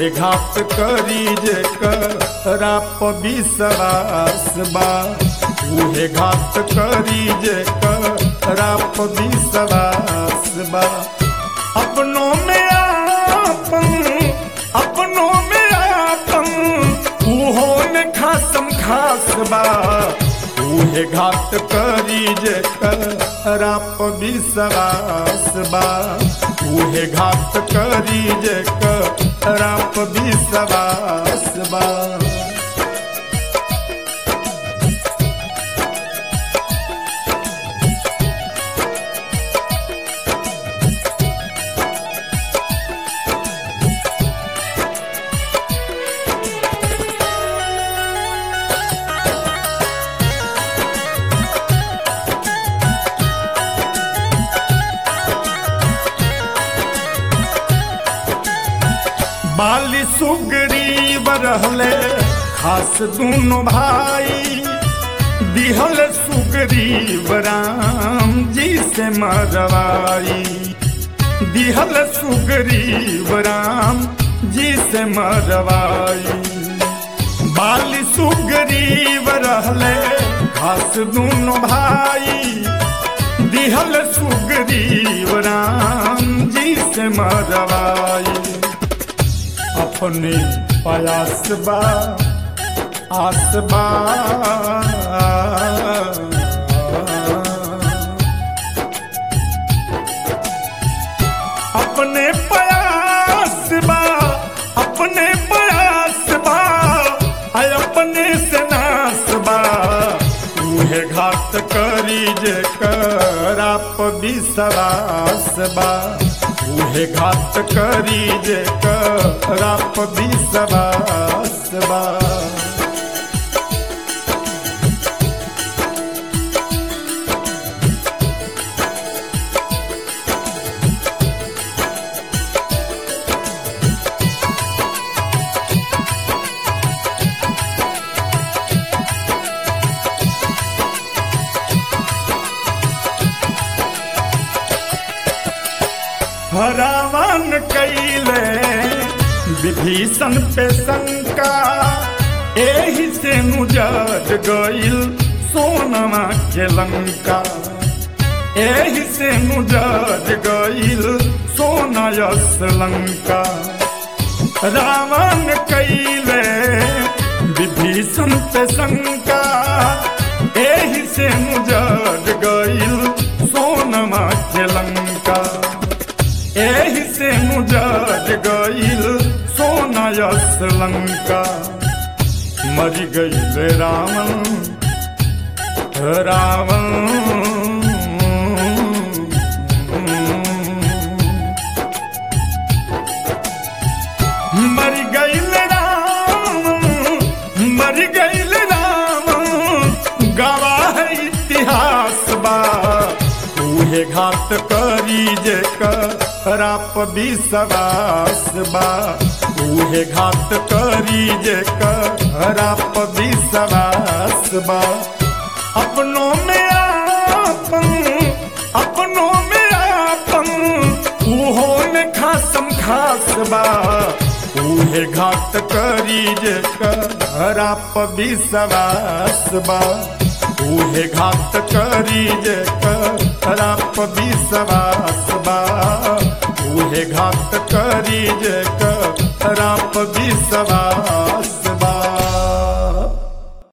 उहे घात करी जे करा विश्वास बा उहे घात करी जे करा विश्वास बा अपनों में आपन अपनों में आपन उहो ने खासम खास बा उहे घात करी जे करा विश्वास बा उहे घात करी जे करा विश्वास बा बाली सुग्रीव रहले खास दोनों भाई दिहल सुग्रीव राम जी से मरवाई दिहल सुग्रीव राम जी से मरवाई बाली सुग्रीव रहले खास दोनों भाई दिहल सुग्रीव राम जी से मरवाई अपने प्रयास बा आस बा अपने प्रयास बा अपने प्रयास बा आय अपने से नास बा उहे घात करी जे कराप विश्वास बा उहे घात करी जे कराप विश्वास बा रावण कैले विभीषण पे शंका एही से मुजर गईल सोनमा के लंका एही से मुजर गईल सोनयस लंका रावण कैले विभीषण पे शंका एही से मुजर गईल सोनमा के लंका एही से मुजर गईल सोनयस लंका मर गईल रावण रावण मर गईल रावण मर गईल रावण गवाह इतिहास बा उहे घात करी जे कराप विश्वास बा उहे घात करी जे कराप विश्वास बा अपनों में आपन अपनों में आपन उहो ने खासम खास बा उहे घात करी जे कराप विश्वास बा उहे घात करी जे कराप विश्वास बा उहे घात करी जे कराप विश्वास